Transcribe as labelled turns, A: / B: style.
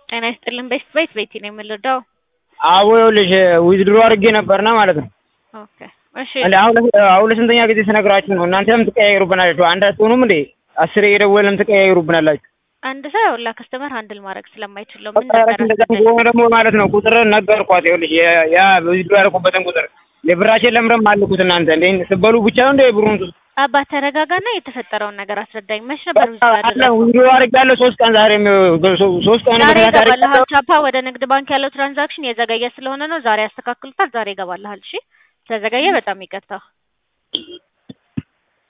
A: ጤና ይስጥልን ቤት ቤት ቤቲ ነው የምንረዳው።
B: አዎ ይኸውልሽ ዊዝድሮ አድርጌ ነበርና ማለት ነው።
A: ኦኬ እሺ
B: እንደ አሁን አሁን ለስንተኛ ጊዜ ስነግራችሁ ነው? እናንተም ትቀያየሩብናላችሁ። አንድ አትሆኑም እንዴ? አስሬ የደወለም ትቀያየሩብናላችሁ።
A: አንድ ሰው ያውላ ከስተመር ሃንድል ማድረግ ስለማይችል ነው። ምን
B: በቃ
A: ነበር
B: እንደዛ ከሆነ ደግሞ ማለት ነው ቁጥር ነገርኳት። ይኸውልሽ የ- ያ ዊዝድሮ ያደረኩበትን ቁጥር የብራችን ለምረም አልኩት። እናንተ እንዴ ስትበሉ ብቻ ነው እንደ ብሩን ቱ
A: አባት ተረጋጋና የተፈጠረውን ነገር አስረዳኝ። መች ነበር ብዙ
B: አለ
A: ያደረገው?
B: ዊዝድሮ አድርጌያለሁ ሶስት ቀን ዛሬ ሶስት ቀን
A: ዛሬ
B: በተከታታይ
A: ይገባልሃል። ቻፓ ወደ ንግድ ባንክ ያለው ትራንዛክሽን የዘገየ ስለሆነ ነው። ዛሬ ያስተካክሉታል። ዛሬ ይገባልሃል። እሺ ስለዘገየ በጣም ይቅርታ።